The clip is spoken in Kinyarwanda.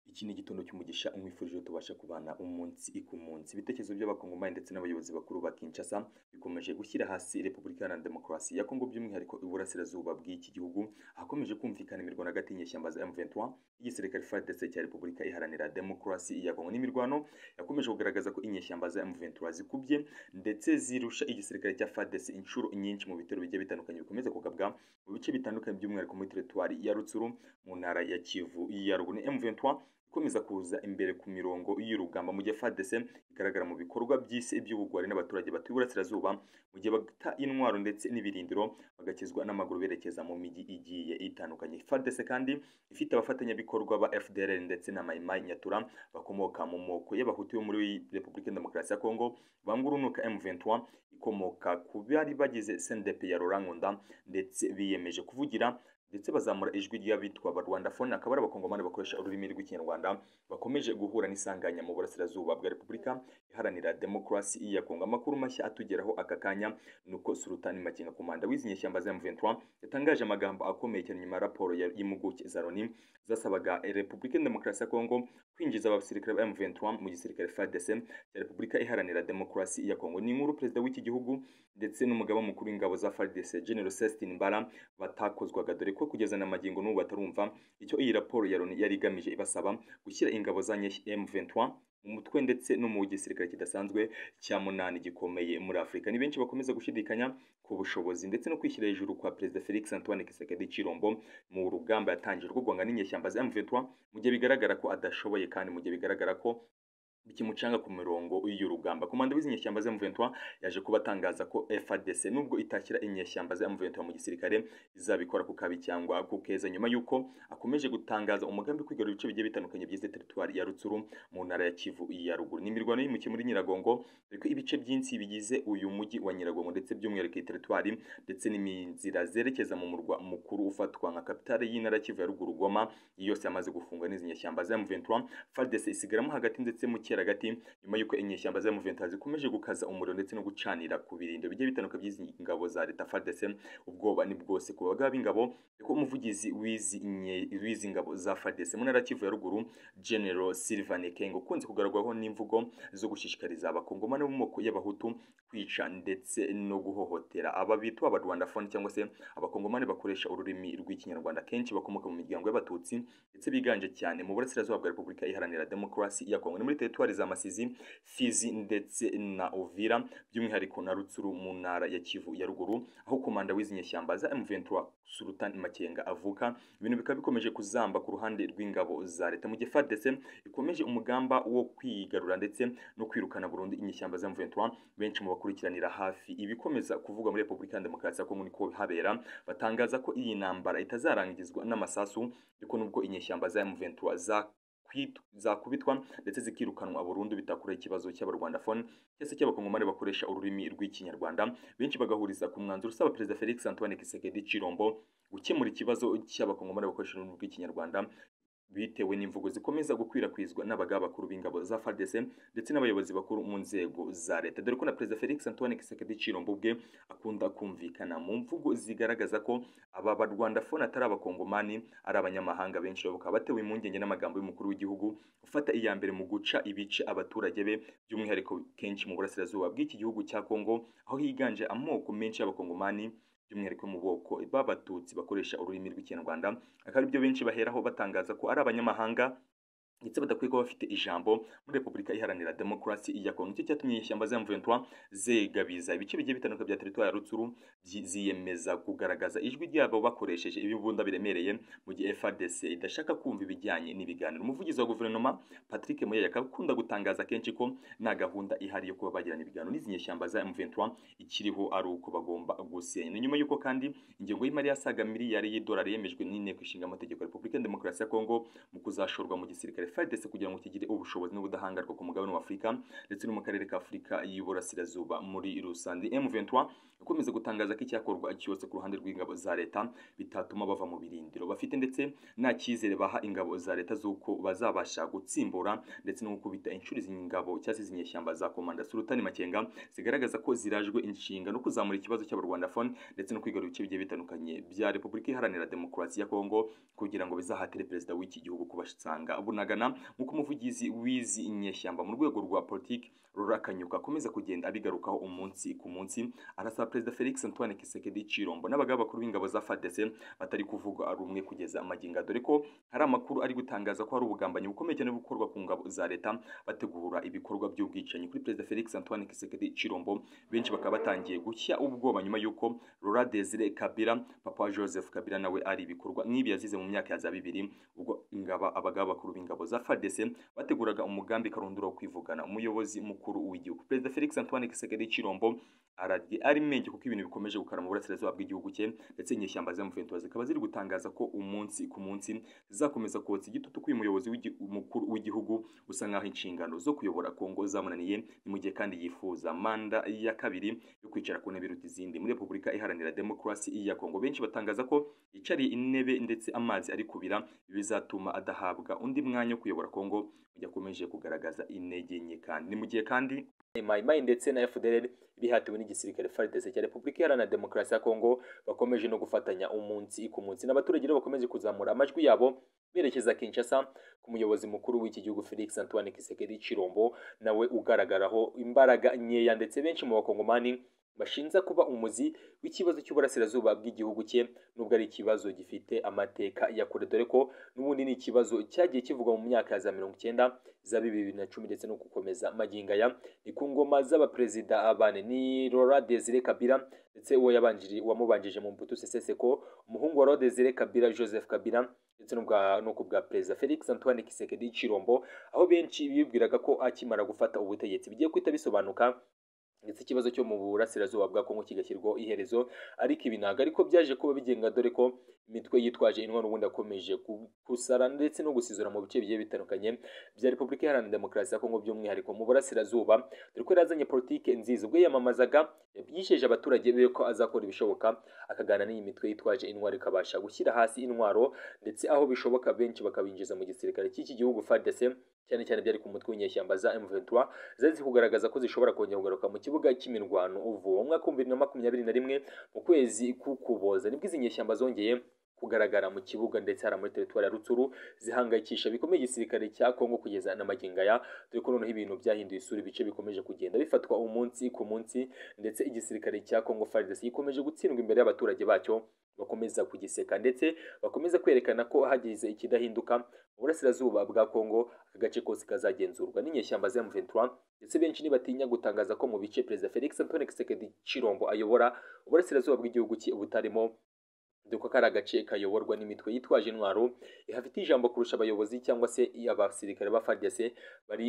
Iki ni igitondo cy'umugisha umwifurije tubashe kubana umunsi ku munsi. Ibitekerezo by'abakongomani ndetse n'abayobozi bakuru ba Kinshasa bikomeje gushyira hasi Repubulika Iharanira Demokarasi ya Kongo by'umwihariko iburasirazuba bw'iki gihugu, ahakomeje kumvikana imirwano hagati y'inyeshyamba za M23, igisirikare FARDC cya Repubulika Iharanira Demokarasi ya Kongo. N'imirwano yakomeje kugaragaza ko inyeshyamba za M23 zikubye ndetse zirusha igisirikare cya FARDC inshuro nyinshi mu bitero bigiye bitandukanye bikomeza kugabwa mu bice bitandukanye by'umwihariko muri teritwari ya Rutsuru mu ntara ya Kivu ya ruguru. M23 ikomeza kuza imbere ku mirongo y'urugamba mu gihe FARDC igaragara mu bikorwa by'isi iby'ubugwari n'abaturage batuye iburasirazuba mu gihe bata intwaro ndetse n'ibirindiro bagakizwa n'amaguru berekeza mu migi igiye itandukanye. FARDC kandi ifite abafatanyabikorwa ba FDLR ndetse na Maimai Nyatura bakomoka mu moko y'abahutu yo muri Repubulika Demokarasi ya Kongo bangurunuka M23 ikomoka ku bari bagize CNDP ya Laurent Nkunda ndetse biyemeje kuvugira ndetse bazamura ijwi ry'abitwa ba Rwanda phone akaba ari abakongomani bakoresha ururimi rw'ikinyarwanda bakomeje guhura n'isanganya mu burasirazuba bwa Repubulika Iharanira Demokarasi ya Kongo. Amakuru mashya atugeraho aka kanya nuko Sultani Makenga komanda w'izi nyeshyamba za M23 yatangaje amagambo akomeye cyane nyuma ya raporo y'impuguke za Loni zasabaga Repubulika Demokarasi ya Kongo kwinjiza abasirikare ba M23 mu gisirikare FARDC cya Repubulika Iharanira Demokarasi ya Kongo. Ni inkuru perezida w'iki gihugu ndetse n'umugaba mukuru w'ingabo za FARDC General Celestin Mbara batakozwaga dore ko kugeza na magingo n'ubu batarumva icyo iyi raporo ya Loni yari igamije ibasaba gushyira ingabo za M23 mu mutwe ndetse no mu gisirikare kidasanzwe cya munani gikomeye muri Afurika. Ni benshi bakomeza gushidikanya ku bushobozi ndetse no kwishyira hejuru kwa Perezida Felix Antoine Tshisekedi Chilombo mu rugamba yatangije rwo guhangana n'inyeshyamba za M23 mu gihe bigaragara ko adashoboye kandi mu gihe bigaragara ko bikimucanga ku mirongo y'urugamba. Komanda w'izi nyeshyamba za M23 yaje kuba atangaza ko FARDC nubwo itakira inyeshyamba za M23 mu gisirikare izabikora ku kabi cyangwa ku keza nyuma y'uko akomeje gutangaza umugambi kwigarura ibice bigiye bitandukanye by'izi teritwari ya Rutsuru mu ntara ya Kivu ya ruguru. Ni imirwano y'imukiye muri Nyiragongo ariko ibice byinshi bigize uyu mujyi wa Nyiragongo ndetse by'umwihariko iyi teritwari ndetse n'inzira zerekeza mu murwa mukuru ufatwa nka kapitale y'intara ya Kivu ya ruguru Goma yose yamaze gufungwa n'izi nyeshyamba za M23 FARDC isigaramo hagati ndetse mu hagati nyuma y'uko inyeshyamba za M23 zikomeje gukaza umuriro ndetse no gucanira ku birindiro bigiye bitandukanye by'izi ngabo za leta FARDC ubwoba ni bwose ku bagaba ingabo ko umuvugizi w'izi ngabo za FARDC mu ntara ya ruguru General Sylvain Ekenge ukunze kugaragwaho n'imvugo zo gushishikariza abakongomani bo mu moko y'abahutu kwica ndetse no guhohotera aba bitwa abarwandafone cyangwa se abakongomani bakoresha ururimi rw'ikinyarwanda kenshi bakomoka mu miryango y'abatutsi ndetse biganje cyane mu burasirazuba bwa Repubulika Iharanira Demokarasi ya Kongo muri teritwari za Masizi, Fizi ndetse na Uvira by'umwihariko na Rutsuru mu ntara ya Kivu ya ruguru aho komanda w'izi nyeshyamba za M23 Sultan Makenga avuka ibintu bikaba bikomeje kuzamba ku ruhande rw'ingabo za leta mu gihe FARDC ikomeje umugamba wo kwigarura ndetse no kwirukana burundu inyeshyamba za M23 benshi mu bakurikiranira hafi ibikomeza kuvugwa muri Repubulika Demokarasi ya Kongo niko habera batangaza ko iyi ntambara itazarangizwa n'amasasu ariko nubwo inyeshyamba za M23 za zakubitwa ndetse zikirukanwa burundu bitakuraho ikibazo cy'abarwandafone cyese cy'abakongomani bakoresha ururimi rw'ikinyarwanda benshi bagahuriza ku mwanzuro usaba perezida felix antoine kisekedi cirombo gukemura ikibazo cy'abakongomani bakoresha ururimi rw'ikinyarwanda bitewe n'imvugo zikomeza gukwirakwizwa n'abagaba bakuru b'ingabo za FARDC ndetse n'abayobozi bakuru mu nzego za leta dore ko na perezida Felix Antoine Tshisekedi Chilombo ubwe akunda kumvikana mu mvugo zigaragaza ko aba barwandafone atari abakongomani ari abanyamahanga benshi bakaba batewe impungenge n'amagambo y'umukuru w'igihugu ufata iya mbere mu guca ibice abaturage be by'umwihariko kenshi mu burasirazuba bw'iki gihugu cya Kongo aho higanje amoko menshi y'abakongomani by'umwihariko mu bwoko b'abatutsi bakoresha ururimi rw'ikinyarwanda akaba aribyo benshi baheraho batangaza ko ari abanyamahanga ndetse badakwiye kuba bafite ijambo muri Repubulika Iharanira Demokarasi ya Kongo nicyo cyatumye inyeshyamba za M23 zegabiza ibice bigiye bitandukanye bya teritwari ya Rutsuru ziyemeza kugaragaza ijwi ryabo bakoresheje ibibunda biremereye mu gihe FARDC idashaka kumva ibijyanye n'ibiganiro umuvugizi wa guverinoma Patrick Muyaya akunda gutangaza kenshi ko nta gahunda ihari yo kuba bagirana ibiganiro n'izi nyeshyamba za M23 ikiriho ari uko bagomba gusenya nyuma y'uko kandi ingengo y'imari yasaga miliyari y'idolari yemejwe n'inteko ishinga amategeko ya Repubulika Demokarasi ya Kongo mu kuzashorwa mu gisirikare FARDC kugira ngo kigire ubushobozi n'ubudahangarwa ku mugabane wa Afurika ndetse no mu karere ka Afurika y'iburasirazuba muri rusange M23 ukomeza gutangaza ko icyakorwa cyose ku ruhande rw'ingabo za leta bitatuma bava mu birindiro bafite ndetse nta cyizere baha ingabo za leta z'uko bazabasha gutsimbura ndetse no gukubita inshuro izi ngabo cyangwa izi nyeshyamba za komanda Sultani Makenga zigaragaza ko zirajwe inshinga no kuzamura ikibazo cy'abarwandafone ndetse no kwigarura ibice bigiye bitandukanye bya Repubulika Iharanira Demokarasi ya Kongo kugira ngo bizahatire perezida w'iki gihugu kubasanga bunagana nk'uko umuvugizi w'izi nyeshyamba mu rwego rwa politiki Rora Kanyuka akomeza kugenda abigarukaho umunsi ku munsi arasaba perezida Felix Antoine Kisekedi Chirombo n'abagaba bakuru b'ingabo za FARDC batari kuvuga rumwe kugeza amagingo dore ko hari amakuru ari gutangaza ko hari ubugambanyi bukomeye cyane bukorwa ku ngabo za leta bategura ibikorwa by'ubwicanyi kuri perezida Felix Antoine Kisekedi Chirombo benshi bakaba batangiye gushya ubwoba nyuma y'uko Laura Desire Kabila papa Joseph Kabila nawe ari ibikorwa nk'ibi yazize mu myaka ya za bibiri ubwo ingaba abagaba bakuru b'ingabo za FARDC bateguraga umugambi karundura wo kwivugana umuyobozi mukuru w'igihugu perezida Felix Antoine Kisekedi Chirombo aragiye ari menge kuko ibintu bikomeje gukara mu burasirazuba bw'igihugu cye ndetse inyeshyamba z'amufentuwa zikaba ziri gutangaza ko umunsi ku munsi zizakomeza kotsa igitutu k'uyu muyobozi mukuru w'igihugu usa nk'aho inshingano zo kuyobora Kongo zamunaniye ni mu gihe kandi yifuza manda ya kabiri yo kwicara ku ntebe iruta izindi muri Repubulika Iharanira Demokarasi ya Kongo benshi batangaza ko yicariye intebe ndetse amazi ari kubira bizatuma adahabwa undi mwanya wo kuyobora Kongo yakomeje kugaragaza intege nke kandi ni mu gihe kandi Maimai ndetse na FDLR bihatiwe n'igisirikare FARDC cya Repubulika Iharanira Demokarasi ya Kongo bakomeje no gufatanya umunsi ku munsi n'abaturage rero bakomeje kuzamura amajwi yabo berekeza Kinshasa ku muyobozi mukuru w'iki gihugu Felix Antoine Tshisekedi Chirombo nawe ugaragaraho imbaraga nkeya ndetse benshi mu bakongomani bashinza kuba umuzi w'ikibazo cy'uburasirazuba bw'igihugu cye nubwo ari ikibazo gifite amateka ya kure dore ko n'ubundi ni ikibazo cyagiye kivugwa mu myaka ya za mirongo icyenda za bibiri na cumi ndetse no gukomeza magingo aya ni ku ngoma z'abaperezida abane ni Laurent Desire Kabila ndetse uwo yabanjiri wamubanjije mu mbuto seseseko umuhungu wa Laurent Desire Kabila Joseph Kabila ndetse no ku bwa perezida Felix Antoine Tshisekedi Chirombo aho benshi bibwiraga ko akimara gufata ubutegetsi bigiye guhita bisobanuka ndetse ikibazo cyo mu burasirazuba bwa Kongo kigashyirwaho iherezo ariko ibi ntabwo ariko byaje kuba bigenga dore ko imitwe yitwaje intwaro ubundi akomeje gusara ndetse no gusizura mu bice bigiye bitandukanye bya Repubulika Iharanira Demokarasi ya Kongo by'umwihariko mu burasirazuba dore ko yarazanye politike nziza ubwo yiyamamazaga yabyijeje abaturage be ko azakora ibishoboka akagana n'iyi mitwe yitwaje intwaro ikabasha gushyira hasi intwaro ndetse aho bishoboka benshi bakabinjiza mu gisirikare cy'iki gihugu FARDC cyane cyane byari ku mutwe w'inyeshyamba za M23 zazi kugaragaza ko zishobora kongera kugaruka mu kibuga cy'imirwano uvuwe umwaka wa 2021 mu kwezi k'ukuboza nibwo izi nyeshyamba zongeye kugaragara mu kibuga ndetse hari muri teritwari ya Rutsuru zihangayikisha bikomeye igisirikare cya Kongo kugeza na magingo aya dore ko noneho ibintu byahinduye isura ibice bikomeje kugenda bifatwa umunsi ku munsi ndetse igisirikare cya Kongo FARDC gikomeje gutsindwa imbere y'abaturage bacyo bakomeza kugiseka ndetse bakomeza kwerekana ko hagize ikidahinduka mu burasirazuba bwa Kongo aka gace kose kazagenzurwa n'inyeshyamba za M23 ndetse benshi ntibatinya gutangaza ko mu bice Perezida Felix Antoine Tshisekedi Chirombo ayobora uburasirazuba bw'igihugu cye butarimo dore ko ari agace kayoborwa n'imitwe yitwaje intwaro ihafite ijambo kurusha abayobozi cyangwa se abasirikare ba FARDC bari